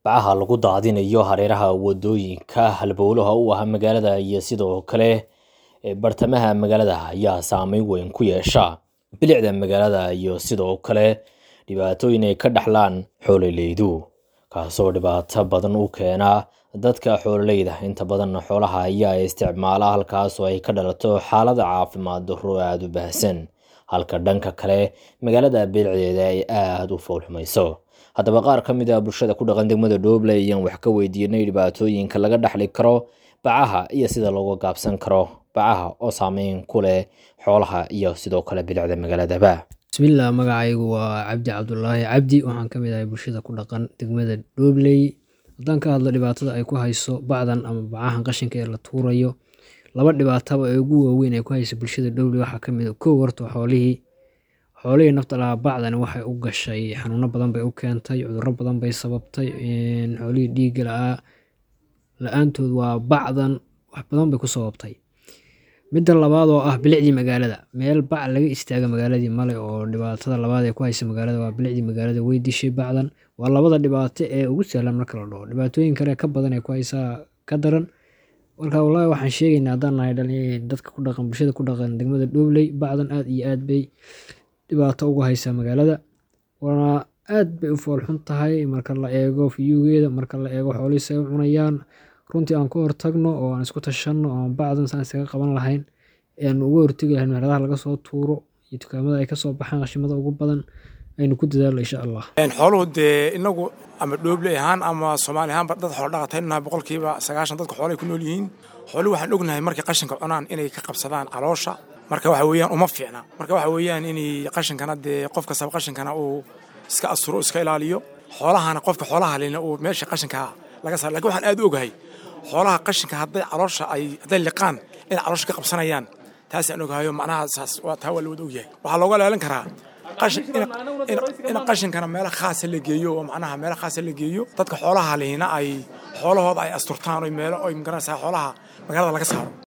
bacaha lagu daadinayo hareeraha wadooyinka halbowlaha u ah magaalada iyo sidoo kale bartamaha magaalada ayaa saameyn weyn ku yeesha bilicda magaalada iyo sidoo kale dhibaatooyin ay ka dhaxlaan xoololeydu kaasoo dhibaato badan u keena dadka xoololeyda inta badan xoolaha ayaa isticmaala halkaasoo ay ka dhalato xaalada caafimaad darro aada u baahsan halka dhanka kale magaalada bilicdeeda ay aada u foolxumayso haddaba qaar ka mid ah bulshada ku dhaqan degmada dhoble ayaan wax ka weydiinay dhibaatooyinka laga dhaxli karo bacaha iyo sida looga gaabsan karo bacaha oo saameyn ku leh xoolaha iyo sidoo kale bilicda magaaladaba bismillaah magacaygu waa cabdi cabdulaahi cabdi waxaan ka mid ahay bulshada ku dhaqan degmada dhobley haddaan ka hadlo dhibaatada ay ku hayso bacdan ama bacahan qashinka ee la tuurayo laba dhibaataba ee ugu waaweyn ay ku hayso bulshada dhobley waxaa ka mid a kow horta xoolihii xoolihii nafta lahaa bacdani waxay u gashay xanuuno badan bay u keentay cudurro badan bay sababtay xoolihii dhiigga la-aa la-aantood waa bacdan wax badan bay ku sababtay midda labaad oo ah bilicdii magaalada meel bac laga istaaga magaaladii male oo dhibaatada labaad ee ku haysa magaalada waa bilicdii magaalada way dishay bacdan waa labada dhibaato ee ugu sahlan marka la dhaho dhibaatooyin kale ka badan ee ku haysaa ka daran marka wallaahi waxaan sheegaynaa haddaan nahay dhalin dadka ku dhaqan bulshada ku dhaqan degmada dhobley bacdan aad iyo aad bay dhibaato ugu haysaa magaalada waana aad bay u foolxun tahay marka la eego fiyugeeda marka la eego xoolihii say u cunayaan runtii aan ka hortagno oo aan isku tashanno oo aan bacdan saan iskaga qaban lahayn eanu uga hortegi lahayn meeladaha laga soo tuuro iyo dukaamada ay kasoo baxaan qashimada ugu badan aynu ku dadaalno insha allah xooluhu dee inagu ama dhoobley ahaan ama soomaali ahaanba dad xoolo dhaqataynu nahay boqolkiiba sagaashan dadka xoolahay ku nool yihiin xooluhu waxaan ognahay markay qashinka cunaan inay ka qabsadaan caloosha marka waxa weeyaan uma fiicna marka waxa weeyaan inay qashinkana dee qof kastaba qashinkana uu iska asturo iska ilaaliyo xoolahana qofka xoolaha lena uu meesha qashinka laga saar lakin waxaan aad u ogahay xoolaha qashinka hadday caloosha ay hadday liqaan inay caloosha ka qabsanayaan taasaan ogahayo macnaha saas waa taa waa la wada ogyahay waxaa looga ilaalin karaa in qashinkana meelo khaasa la geeyo oo macnaha meelo khaasa la geeyo dadka xoolaha lehina ay xoolahooda ay asturtaan oo meelo ay magaranaysaa xoolaha magaalada laga saaro